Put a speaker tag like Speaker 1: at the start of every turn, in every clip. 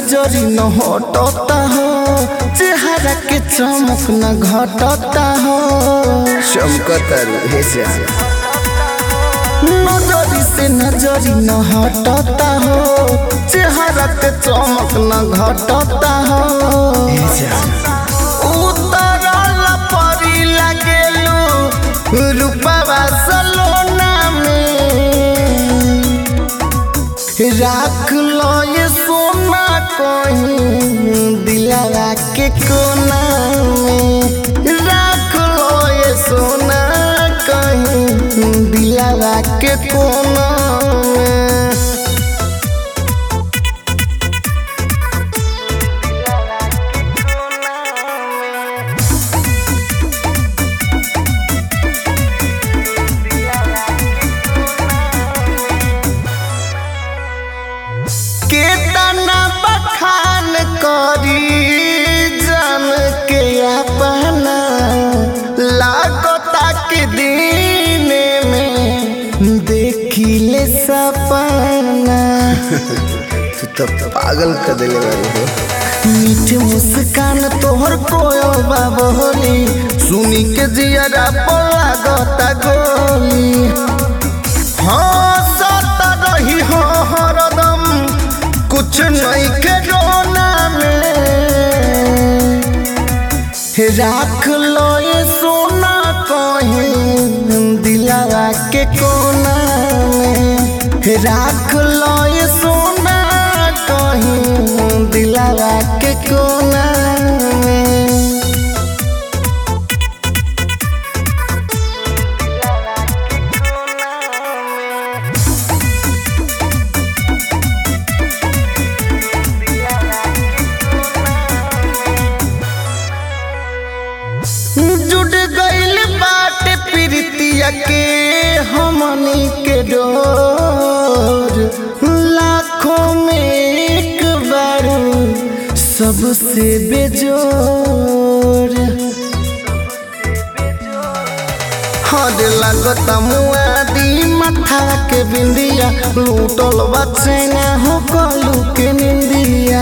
Speaker 1: नजरी न हटता हो चेहरा के चमक न घटता हो
Speaker 2: चमकता हे श्याम
Speaker 1: नजरी से नजरी न हटता हो चेहरा के चमक न घटता हो
Speaker 2: हे श्याम
Speaker 1: उतरल परी लागेलू रूपवा सलोना में राख लो ये सोना कहीं दिलावा के कोना में राख लो ये सोना कहीं दिलावा के कोना में केतना बखान करी जन के अपना लागता के दिन में देखिले सपना
Speaker 2: तू तो पागल कर देले बारी हो
Speaker 1: मीठ मुस्कान तोहर कोयल बाबोली सुनी के जियरा लागता गोली हाँ सत रही हो हरदम कुछ नहीं के रोना में राख लो ये सोना कहीं दिलावा के कोना में राख लो ये सोना कहीं दिलावा के कोना में जुड़ गइल बाटे प्रीतिया के हमनी के डोर लाखों में एक बार सबसे बेजोर हद लागता मुआदी माथा के बिंदिया लूटल बचैना हो कलू के निंदिया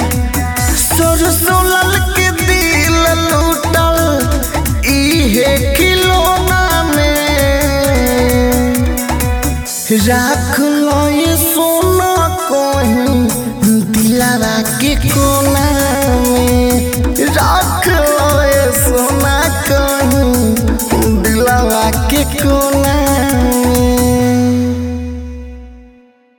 Speaker 1: सरसोलल के दिल लूटल इहे खिलौना में राख लो ये सोना कहीं दिलावा के कोना